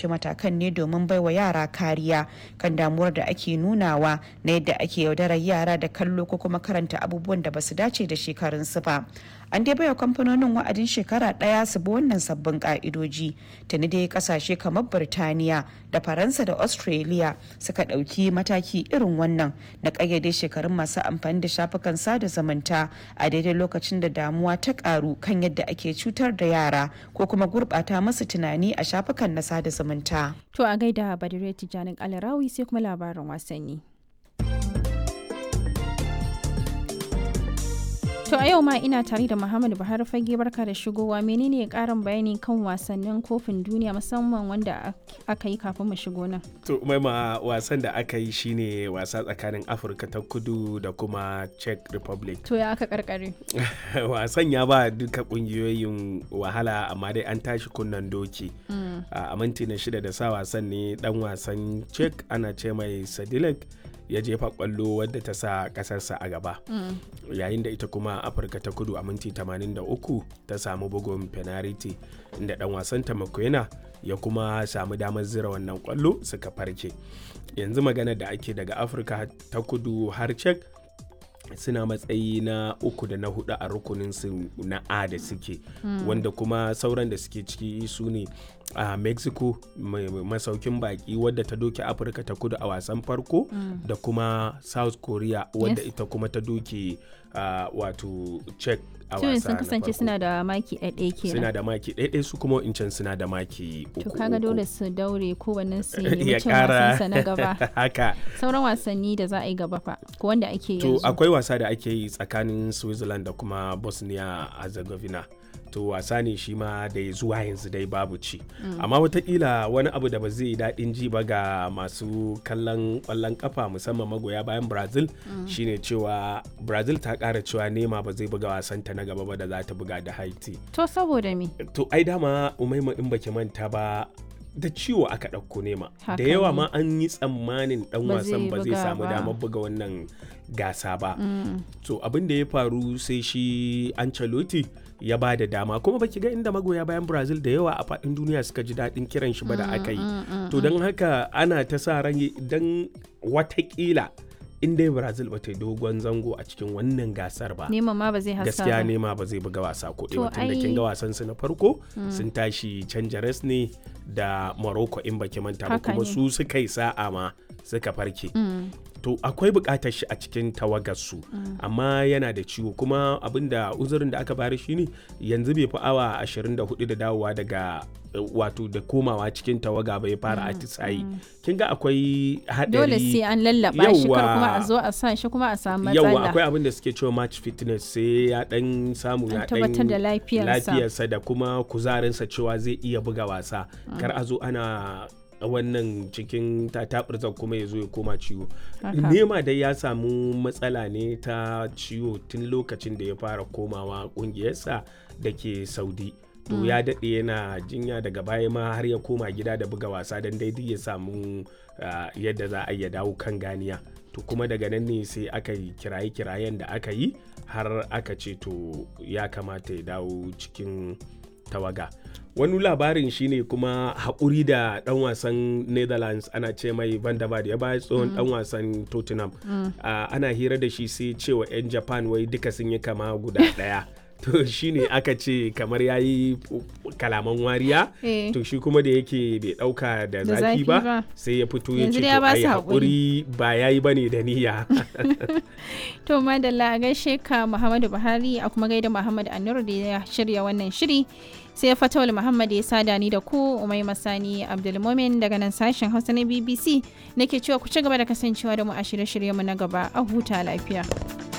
ɗauki matakan ne domin baiwa yara kariya kan damuwar da ake nunawa na yadda ake yaudarar yara da kallo ko kuma karanta abubuwan da basu dace da shekarunsu ba an dai baiwa kamfanonin wa'adin shekara ɗaya su bi wannan sabbin ka'idoji tuni dai kasashe kamar birtaniya da faransa da australia suka ɗauki mataki irin wannan na ƙayyade shekarun masu amfani da shafukan sada zumunta a daidai lokacin da damuwa ta ƙaru kan yadda ake cutar da yara ko kuma gurɓata masu tunani a shafukan na sada zumunta. To a gaida Badire Tijjanin Alarawi sai kuma labarin wasanni. To a yau ma ina tare da Muhammadu Buhari fage barka da shigowa menene karin bayani kan wasannin kofin duniya musamman wanda aka yi kafin mu shigo nan. To maima wasan da aka yi shine wasa tsakanin Afirka ta kudu da kuma Czech Republic. To ya aka karkare. wasan ya ba duka kungiyoyin wahala amma dai an tashi kunnan doki. A minti na shida da sa wasan ne dan wasan Czech ana ce mai Sadilek. ya jefa kwallo wadda ta sa kasarsa a gaba yayin da ita kuma afirka ta kudu a minti 83 ta samu bugun penalty inda dan wasan ta makwena ya kuma samu damar zira wannan kwallo suka farke yanzu magana da ake daga afirka ta kudu har cek suna matsayi na uku da na hudu a rukunin su na a da suke mm. wanda kuma sauran da suke ciki su ne a uh, mexico masaukin baki wadda ta doke afirka ta kudu a wasan farko mm. da kuma south korea wadda yes. ita kuma ta doke uh, wato czech a wasa sun kasance suna da maki ɗaiɗai kenan suna da maki ɗaiɗai su kuma incan suna da maki uku to kaga dole su daure kowannen su nemi cin wasansa na gaba haka sauran wasanni da za a yi gaba fa ko wanda ake yanzu to akwai wasa da ake yi tsakanin switzerland da kuma bosnia herzegovina to wasa ne shi ma da zuwa yanzu dai babu ci mm. amma watakila wani abu da ba zai yi daɗin ji ba ga masu kallon ƙwallon kafa musamman magoya bayan brazil mm. shine cewa brazil ta ƙara cewa nema ba zai buga wasanta na gaba ba da za ta buga da haiti to saboda me to ai dama umaima in baki manta ba da ciwo aka ɗauko nema da yawa ma an yi tsammanin ɗan wasan ba zai samu damar buga wannan gasa ba mm. to abin da ya faru sai shi Ancelotti ya ba da dama kuma baki ga inda magoya bayan brazil da yawa a faɗin duniya suka ji daɗin kiran shi ba da aka yi to don haka ana ta sa ran idan watakila in dai brazil ba ta yi dogon zango a cikin wannan gasar ba nema ma ba zai hasa gaskiya nema ba zai buga wasa ko ɗaya tun da kin ga wasan su na farko sun tashi canja res ne da morocco in baki manta ba kuma su suka yi sa'a ma suka farke to akwai bukatar shi a cikin tawagarsu mm. amma yana da ciwo kuma abinda uzurin da aka bari shine yanzu bai fi awa 24 da dawowa daga wato da komawa cikin tawaga bai fara atisayi mm. kin ga akwai hadari dole sai an lallaba shi kar kuma a zo a sa shi kuma a samu matsala yawa akwai abin da suke cewa match fitness sai ya dan samu ya tabbatar da lafiyarsa lafiyarsa da kuma kuzarinsa cewa zai iya buga wasa mm. kar a zo ana wannan cikin tataɓurzar kuma ya zo ya koma ciwo nema dai ya samu matsala ne ta ciwo tun lokacin da ya fara komawa ƙungiyarsa da ke saudi to mm. ya daɗe yana jinya daga baya ma har ya koma gida da buga wasa don daidai ya samu uh, yadda za a iya dawo kan ganiya to kuma daga nan ne sai aka yi kiraye-kirayen da aka yi har aka ce to ya kamata ya dawo cikin tawaga wani labarin shine kuma haƙuri da ɗan wasan netherlands ana ce mai van der ya baya tsohon ɗan wasan tottenham ana hira da shi sai cewa 'yan japan wai duka sun yi kama guda ɗaya to shine aka ce kamar ya yi kalaman wariya to shi kuma da yake bai ɗauka da zafi ba sai ya fito ya ce to ai haƙuri ba ya yi bane da niyya to madalla gaishe ka muhammadu buhari a kuma gaida muhammadu annur da ya shirya wannan shiri sai fatawul muhammad ya sada ni da ku umai masani abdulmomin daga nan sashen hausa na bbc nake cewa ku ci gaba da kasancewa da mu a shirye-shiryenmu na gaba a huta lafiya